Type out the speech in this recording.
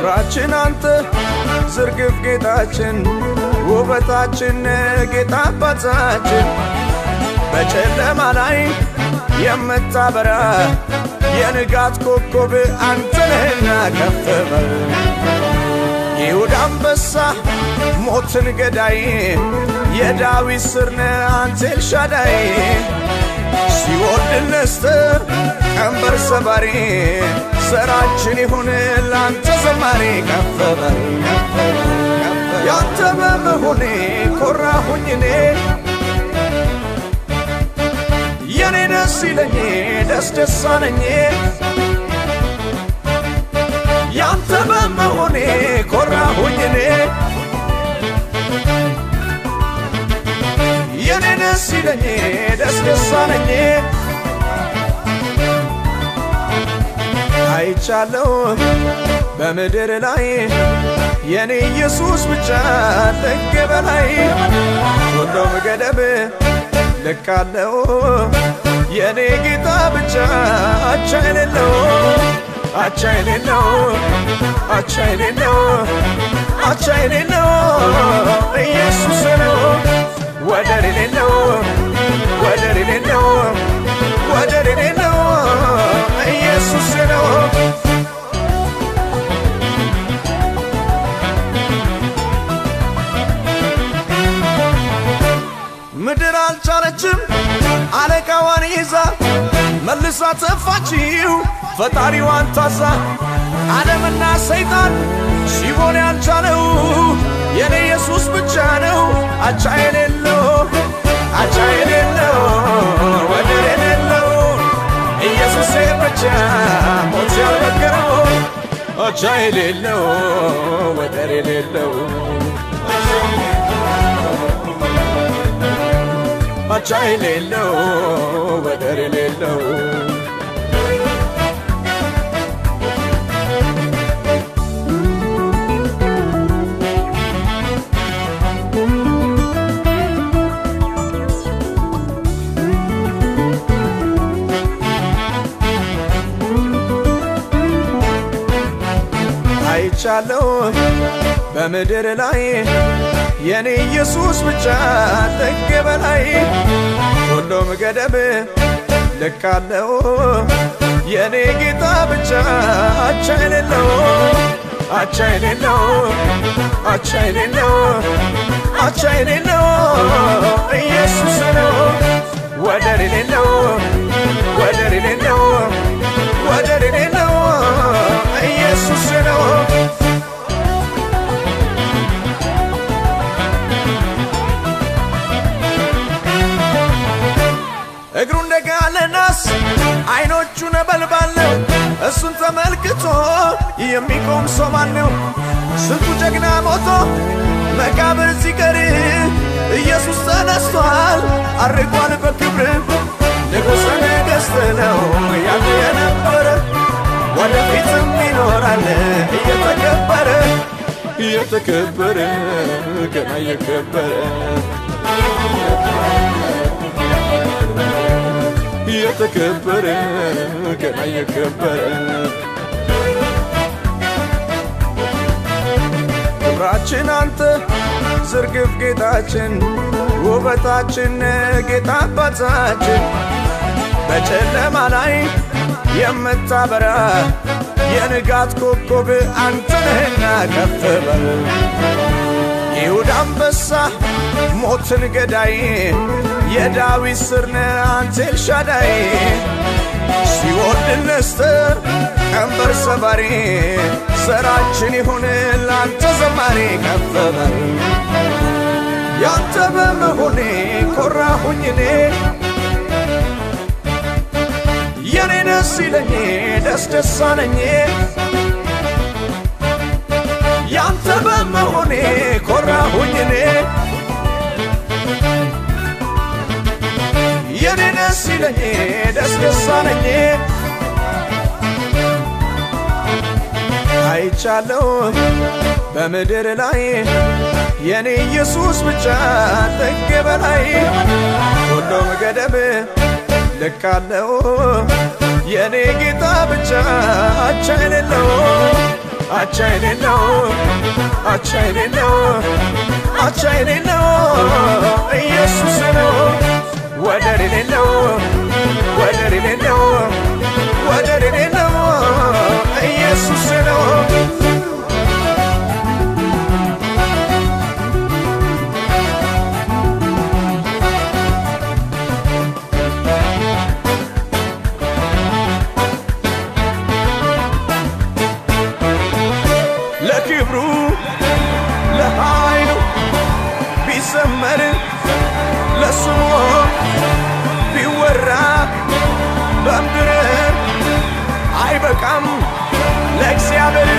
ክብራችን አንተ ዝርግፍ ጌጣችን ውበታችን ጌታ አባታችን በጨለማ ላይ የምታበራ የንጋት ኮከብ አንተ ነህና ከፍ በል ይሁዳ አንበሳ ሞትን ገዳይ የዳዊት ስር ነህ አንተ ኤልሻዳይ ሲኦል ድል ነስተህ ቀንበር ሰባሪ ስራችን ይሁን ላንተ ዘማሪ ከፍ በል ያንተ በመሆኔ ኮራሁኝ እኔ የኔ ደስ ይለኝ ደስ ደስ አለኝ ያንተ በመሆኔ ኮራሁኝ እኔ የኔ ደስ ይለኝ ደስ ደስ አለኝ አይቻለው በምድር ላይ የኔ ኢየሱስ ብቻ ጥግ በላይ ሁሉም ገደብ ልካለው የኔ ጌታ ብቻ አቻ የሌለው አቻ የሌለው አቻ የሌለው አቻ የሌለው ኢየሱስ ነው ወደር የሌለው ወደር የሌለው ወደር የሌለው ኢየሱስ ነው ምድር አልቻለችም አለቃዋን ይዛ መልሳ ተፋችው ፈጣሪዋን ታዛ ዓለምና ሰይጣን ሲቦን ያልቻለው የኔ ኢየሱስ ብቻ ነው አቻ የሌለው አቻ የሌለው ወደር የሌለው ኢየሱስ ብቻ ሞት ያልበገረው አቻ የሌለው ወደር የሌለው አቻ የሌለው ወደር የሌለው አይቻለው በምድር ላይ የኔ ኢየሱስ ብቻ ጥግ በላይ ሁሉም ገደብ ልካለው የኔ ጌታ ብቻ አቻ የሌለው አቻ የሌለው አቻ የሌለው አቻ የሌለው ኢየሱስ ነው ወደር የሌለው ወደር የሌለው ወደር የሌለው ኢየሱስ ነው እግሩ እንደ ጋለ ናስ አይኖቹ ነበልባል ነው። እሱን ተመልክቶ የሚቆም ሰው ማን ነው? ስንቱ ጀግና ሞቶ መቃብር ሲቀር ኢየሱስ ተነስቷል፣ አርጓል በክብር ንጉሠ ነገሥት ነው ያለ የነበረ ወደፊትም ይኖራል እየተከበረ እየተከበረ ገና እየከበረ እየተከበረ ገና እየከበረ ክብራችን አንተ ዝርግፍ ጌጣችን ውበታችን ጌታ አባታችን በጨለማ ላይ የምታበራ የንጋት ኮከብ አንተ ነህና ከፍ በል ይሁዳ አንበሳ ሞትን ገዳይ የዳዊት ስር ነህ አንተ ኤልሻዳይ ሲኦል ድል ነስተህ ቀንበር ሰባሪ ስራችን ይሁን ላንተ ዘማሪ ከፍ በል ያንተ በመሆኔ ኮራሁኝ እኔ የኔ ደስ ይለኝ ደስ ደስ አለኝ ያንተ በመሆኔ ኮራሁኝ እኔ የኔ ደስ ይለኝ ደስ ደስ አለኝ አይቻለው በምድር ላይ የኔ ኢየሱስ ብቻ ጥግ በላይ ሁሉም ገደብ ልካለው የኔ ጌታ ብቻ አቻ የሌለው አቻ የሌለው አቻ የሌለው አቻ የሌለው ኢየሱስ ነው ወደር የሌለው ወደር የሌለው ወደር የሌለው ኢየሱስ ነው ለክብሩ ለኃይሉ ቢዘመር ለስሙ ቢወራ በምድር አይበቃም ለእግዚአብሔር